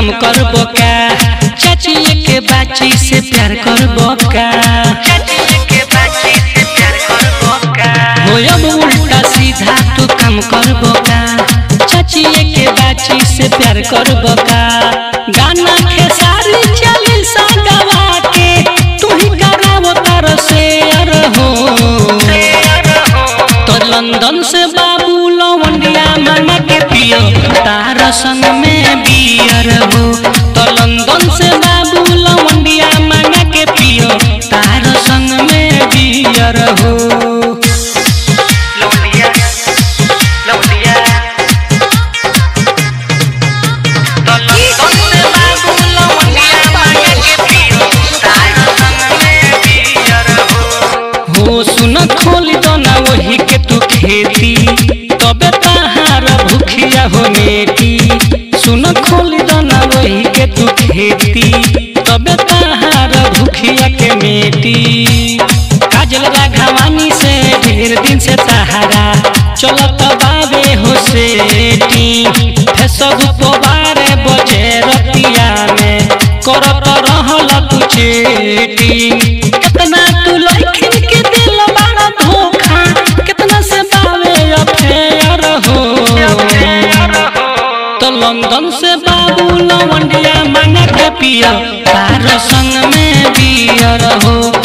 काम करबो का चाची के बाची से प्यार करबो का हो अब उल्टा सीधा तू काम करबो का चाची के बाची से प्यार करबो का गाना खेसारी चली सा गवा के तू ही करावो तार शेयर हो तो लंदन से बाबू लवंडिया मांगा के पियो तार संग में बियर हो तो लंदन से बाबू लवंडिया मांगा के पियो तार संग में बियर हो लौंडिया लौंडिया तो लंदन से बाबू लौंडिया मांगे के पियो तार संग में बियर हो हो सुन खोल दो ना वही के तू खेती तबे तहार भूखिया हो मेटी सुन खोल दो ना वही के तू खेती तबे तहार भूखिया के मेटी काजल राघवानी से ढेर दिन से तहारा चलत बाबे हो सेटी फेसबुक बारे बजे रतिया में करत रहल तू चेटिंग कितना तू लड़किन के दिल बड़ा धोखा कितना से बावे अफेयर हो तो लंदन से बाबू लवंडिया मांगा के पिया तार संग में बियर हो